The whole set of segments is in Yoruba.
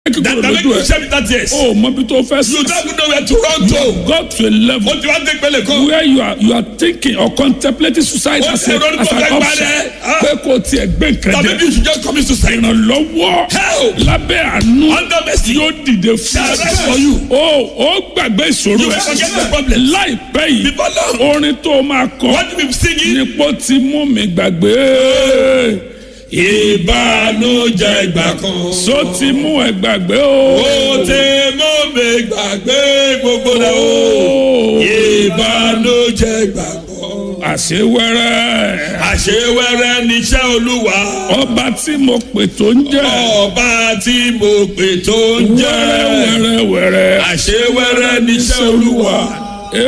That kúrò that make lójú you ẹ share with that yes. o mọ bí tó fẹ́ You sí don't know where to run to. go to a level O ti wá dé pẹ̀lẹ́ kan. where you are you are thinking or contemplating suicide Ó as ti a ronú as tó an fẹ́ option parẹ́. Ah. pé kò tiẹ̀ gbé nǹkan That jẹ maybe you should just commit suicide. ìrànlọ́wọ́ Help. lábẹ́ àánú Under mercy. yóò dìde fún Shall rise for you. o ó gbàgbé ìṣòro You ẹ forget the problem. láìpẹ́ yìí Before long. orin tó máa kọ What you be singing? nípò tí mú mi gbàgbé Ìbànújẹ́ ìgbà kan. so ti mú ẹ gbàgbé o. Ó ti mú mi gbàgbé gbogbo rẹ̀ o. Ìbànújẹ́ ìgbà kan. àṣewẹ́rẹ́ Àṣewẹ́rẹ́ níṣẹ́ Olúwa. ọba tí mo pè tó ń jẹ́ Ọba tí mo pè tó ń jẹ́. wẹ́rẹ́wẹ́rẹ́ Àṣewẹ́rẹ́ níṣẹ́ Olúwa.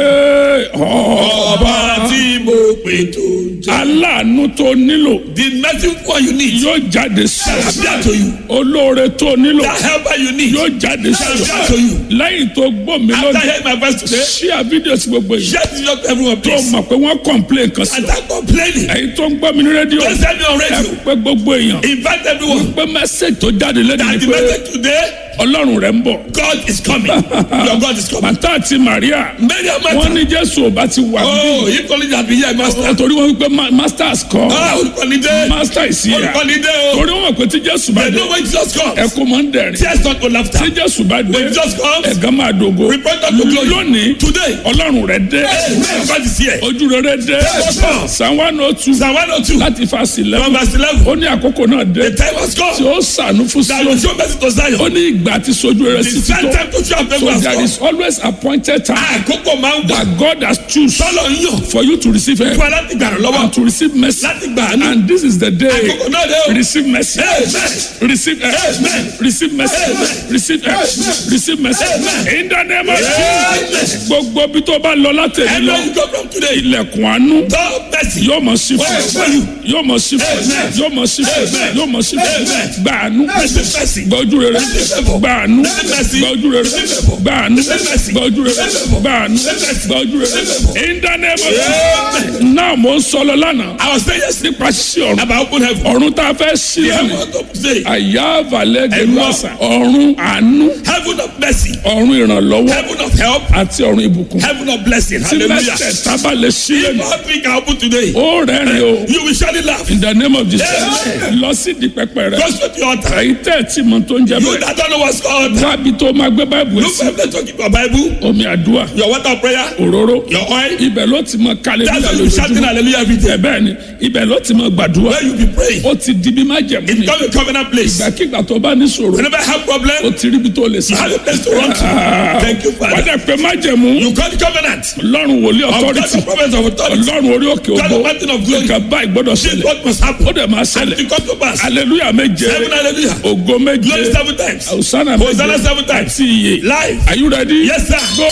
Ee, ọ- Ọba tí mo pè tó ń jẹ́. aláàánú tó nílò The medicine one you need yóò jáde sí shall ọ appear to you. olóore tó nílò The helper you need yóò jáde sí shall ọ appear to you. lẹ́yìn tó gbọ́ mi After lónìí hearing my voice today, ṣíà fídíò sí gbogbo yìí share this to everyone tó please. mọ̀ pé wọ́n complain kan sí And ọ start complaining. ẹ̀yin tó ń gbọ́ mi ní rédíò Don't send me on ẹ radio. pé gbogbo èèyàn Invite everyone. pé mẹ́sẹ̀gì tó jáde lẹ́nu That ni the pé message today, ọlọ́run rẹ̀ ń bọ̀ God is coming. Your God is coming. màtá àti Màríà Many of my wọ́n ní Jésù ò bá ti wà Oh, bí if only that be here, master. torí wọ́n wípé ma- masters kọ́ Ah, olùkọ́nidé. master ìsìyà Olùkọ́nidé o. torí wọ́n mọ̀ pé tí Jésù bá They dé know when Jesus comes. ẹkún máa ń dẹ̀rìn Tears not go laughter. tí Jésù bá dé When Jesus comes, ẹ̀gán máa dògo repent unto glory. lónìí Today, ọlọ́run rẹ̀ dé Amen. God is here. ojú rere dé Psalm one oh two Psalm 102, láti fásitì from lẹ́wọ̀n verse 11. ó ní àkókò náà dé The time has tí come ó sànú fún that will Síónì show mercy to ó Zion. ní ìgbà tí sojú rere The sì ti same tó time to show so favor has there come. is always appointed time Àkókò máa ń wà. that God has choose Sọ́lọ̀ ń yàn for you to receive help fún ẹ láti gbà lọ́wọ́. and to receive mercy Láti gbà á ní. and this is the day Àkókò náà dé o. receive mercy Amen. receive help Amen. receive mercy Amen. receive help receive mercy Amen. in the name of Amen. Jesus gbogbo bí tó bá lọ látẹ̀lé And lọ where you go from today, ilẹ̀kùn àánú God bless you. yóò mọ̀ sí fún Amen. yóò mọ̀ sí fún Amen. yóò mọ̀ sí fún Amen. yóò mọ̀ sí fún Amen. gbàánú Receive mercy. gbọ́jú rere Receive favor. gbàánú Receive mercy. gbọ́jú rere Receive favor. gbàánú Receive mercy. gbọ́jú rere Receive favor. gbàánú Receive mercy. gbọ́jú rere Receive favor. in the name of Amen. Jesus náà mo ń sọlọ lánàá I was saying yesterday nípa ṣíṣí ọ̀run about open heaven. ọ̀run tá a fẹ́ ṣí The lẹ́nu heaven of today, àyà àvàlẹ̀ Ẹ̀gbọ́n. gẹ̀lúàsà ọ̀run àánú heaven of mercy, ọ̀run ìrànlọ́wọ́ heaven of help, àti ọ̀run ìbùkún heaven of blessing. tí Hallelujah. mẹ́tẹ̀ẹ̀ta bá lè ṣí If lẹ́nu all three can open today, ó rẹ́rìn o you will surely laugh. in the name of Jesus Amen. lọ sí di pẹpẹ rẹ Go straight to your altar. èyí tẹ́ ẹ̀ tí mo tó ń jẹ You bẹ́ẹ̀ that don't know what's called. wábi tó máa gbé báìbù ẹ̀ Look sí for them to keep your Bible, omi àdúrà your water of prayer, òróró your oil. ibẹ̀ ló ti mọ kálẹ̀ That's nígbà why you shouting lójoojúmọ́ hallelujah every day. ẹ̀ bẹ́ẹ̀ ni ibẹ̀ ló ti mọ gbàdúrà Where you be praying. ó ti di bí má jẹ̀mú It ni become a covenant place. ìgbàkigbà tó bá ní sọ̀rọ̀ Whenever I have ó problem, ti ríbi tó lè you sá have a place to run to. Thank you, wà á Father. dẹ̀ pé má jẹ̀mú You call the covenant. ọlọ́run wòlíì Of God, authority the prophets of authority. ọlọ́run orí òkè God, ògbó the mountain of glory. nǹkan báyìí gbọ́dọ̀ This is ṣẹlẹ̀ what must happen. ó dẹ̀ máa And ṣẹlẹ̀ it come to pass. hallelujah méje Seven hallelujah. ògo méje Glory seven times. hosanna Hosanna méje seven times. àti iye Life. are you ready. Yes, sir. go.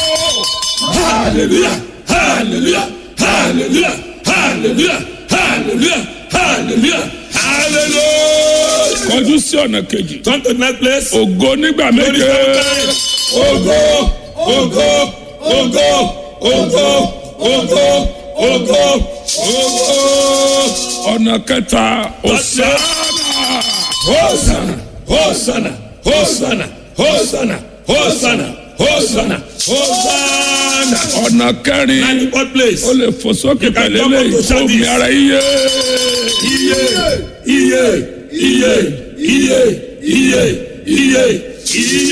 Hallelujah. Hallelujah. Hallelujah. Hallelujah. Hallelujah. Hallelujah. Hallelujah. kọjú sí ọ̀nà kejì Come to the next place. ògo nígbà Glory méje seven times. Ogo. Ogo. Ogo. Ogo. Ogo. Ogo. Ogo. ọ̀nà kẹta hosanna Hosanna, Hosanna, Hosanna, Hosanna, Hosanna, Hosanna, Hosanna. ọ̀nà kẹrin And what place? ó lè fò sókè can pẹ̀lú come up eléyìí to shout omi this. ara iye Iye, iye, iye, iye, iye, iye, iye.